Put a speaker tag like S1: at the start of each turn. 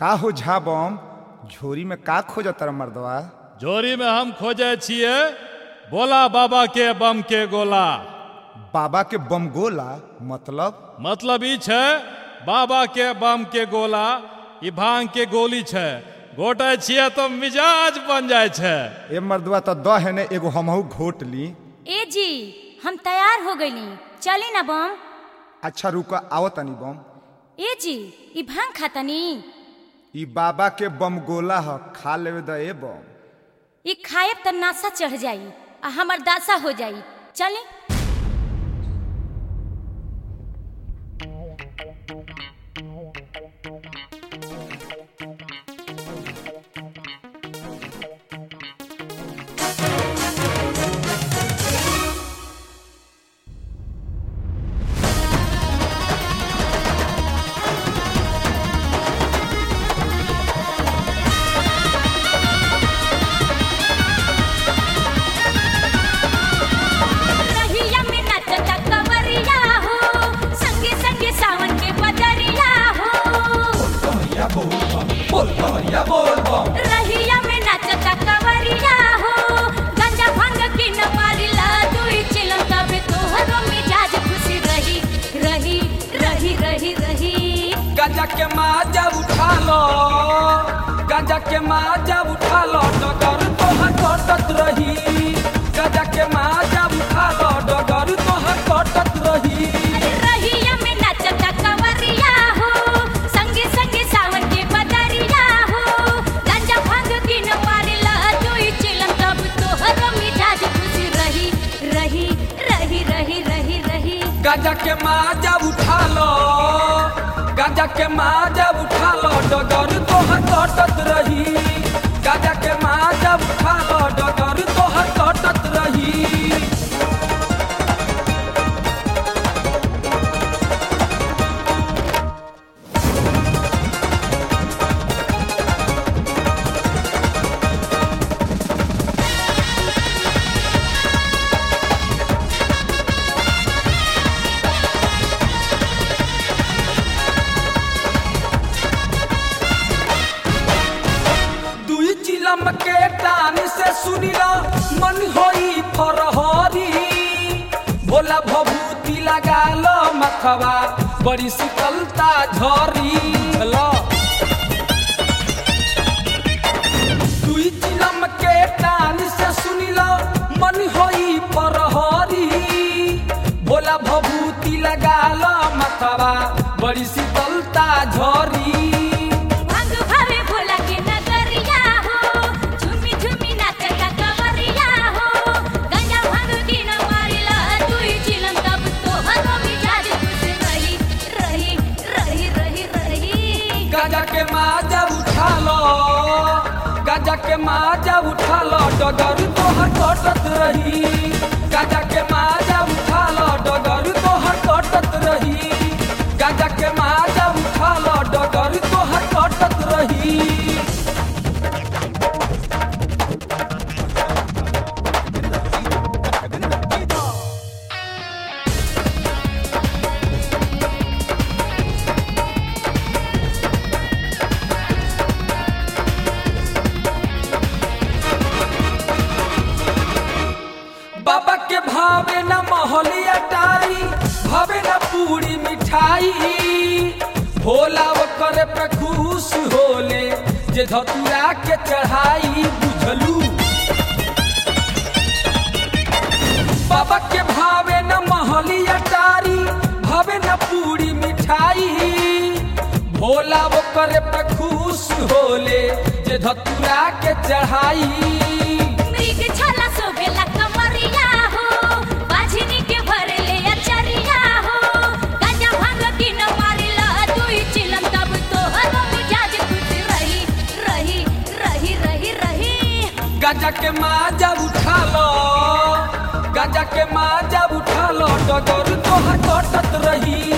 S1: का हो झा बम झोरी में का खोजत रह मर्दवा
S2: जोरी में हम खोजे छिए बोला बाबा के बम के गोला
S1: बाबा के बम गोला मतलब
S2: मतलब ई छै बाबा के बम के गोला ई भांग के गोली छै घोटे छिए तो मिजाज बन जाय छै
S1: ए मर्दवा तो द है ने एगो हमहू घोट ली
S3: ए जी हम तैयार हो गईली चली ना बम
S1: अच्छा रुका आओ तनी बम
S3: ए जी ई भांग खातनी
S1: ई बाबा के बम गोला ह खा लेवे द ए बम
S3: ई खाएब त नासा चढ़ जाई आ हमर दासा हो जाई चली रहिया में नचता कंवरिया हो संगे संगे सावन के बदरिया हो रहिया में नचता कंवरिया हो गंजा भांग के न मारिला दुई चिलम तबे तोहरो मिजाज खुशी रही रही रही रही रही
S4: गांजा के माजा उठा लो गांजा के माजा उठा लो डगर तोहर कटत रही गांजा के माजा उठा लो डगर तोहर कटत रही
S3: रहिया में नचता कंवरिया हो संगे संगे सावन के बदरिया हो गंजा भांग के न मारिला दुई चिलम तब तोहरो मिजाज खुशी रही रही रही रही रही रही
S4: गांजा के माजा उठा लो गांजा के माजा उठा लो डगर तोहर कटत रही गांजा के माजा उठा लो डगर तोहर कटत रही दुई चिलम के टान से सुनिला मन होई फरहरी भोला भभूति लगा लो मथवा बड़ी शीतलता झरी लो दुई चिलम के टान से सुनिला मन होई फरहरी भोला भभूति लगा लो मथवा बड़ी शीतलता झरी
S3: भांग भावे भोला के नगरिया हो झूमी झूमी नाचता कंवरिया हो गंजा भांग के न मारिला दुई चिलम तब तोहरो मिजाज खुशी रही रही रही रही रही
S4: गाजा के माजा उठा लो गाजा के माजा उठा लो डगर तोहर कटत रही गाजा के माजा उठा लो डगर तोहर कटत रही गाजा के माजा उठा लो डगर तोहर कटत रही बाबा के भावे न महलिया टारी भावे न पूरी मिठाई भोला ओकर पे खुश होले जे धतुरा के चढ़ाई बुझलू बाबा के भावे न महलिया टारी भावे न पूरी मिठाई भोला ओकर पे खुश होले जे धतुरा के चढ़ाई
S3: मृग छाला सोभेला कमरिया हो बाझिनी के भरले अचरिया हो गंजा भांग की न मारिला दुई चिलम तब तोहरो मिजाज खुश रही रही रही रही रही
S4: गाजा के माजा उठा लो गाजा के माजा उठा लो डगर तोहर कटत रही